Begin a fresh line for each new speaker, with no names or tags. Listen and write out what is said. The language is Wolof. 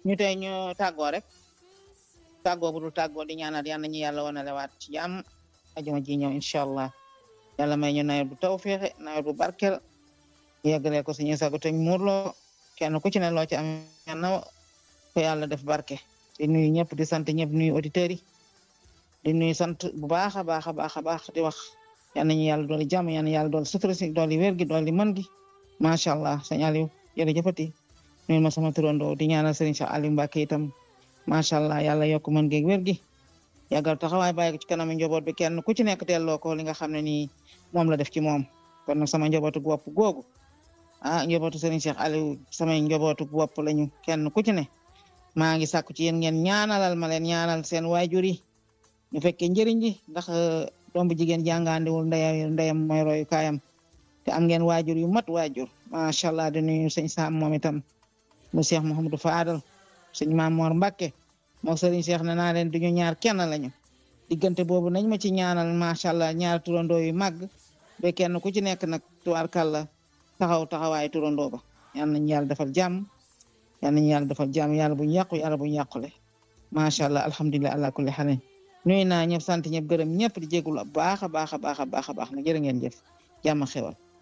ñu tey ñu tàggoo rek tàggoo bu dul tàggoo di ñaanal yal nañu yàlla wane lewaat ci jàmm ajuma ji ñëw incha allah yàlla may ñu nawet bu taw féexe nawet bu barkel yeggalee ko suñu sago te muurloo kenn ku ci ne loo ci am na ko yàlla def barke di nuyu ñëpp di sant ñëpp nuyu auditeurs yi di nuyu sant bu baax a baax a baax a baax di wax yal nañu yàlla dooli jàmm yal na yàlla dooli sutura si dooli wér gi dooli mën gi macha allah sëñ Aliou jërëjëfati nuyu ma sama turandoo di ñaanal sëriñ Cheikh Aliou Mbacke itam macha allah yàlla yokk mën geeg wér gi yàggal taxawaay bàyyi ko ci kanam njaboot bi kenn ku ci nekk delloo ko li nga xam ne nii moom la def ci moom kon nag sama njabootu bopp googu ah njabootu sëriñ Cheikh Aliou samay njabootu bopp lañu kenn ku ci ne maa ngi sàkku ci yéen ngeen ñaanalal ma leen ñaanal seen waajur yi ñu fekkee njëriñ ji ndax doom bu jigéen jàngaandiwul ndeyam ndeyam mooy royu kaayam te am ngeen waajur yu mat waajur macha allah di nuyu sëñ Sam moom itam mu Cheikh Mouhamadou Fadal sëñ Maam Mor Mbacke moo sëriñ Cheikh ne naa leen duñu ñaar kenn lañu diggante boobu nañ ma ci ñaanal macha allah ñaar turandoo yu màgg ba kenn ku ci nekk nag tubaarkàlla taxaw taxawaay turandoo ba yal nañu yàlla defal jàmm yal nañu yàlla defal jàmm yàlla buñu yàqu yàlla buñu yàqule macha allah alhamdulilah ala kulli xalin nuyu naa ñëpp sant ñëpp gërëm ñëpp di jégul baax a baax a baax a baax a baax na jërë ngeen jëf jàmm xewal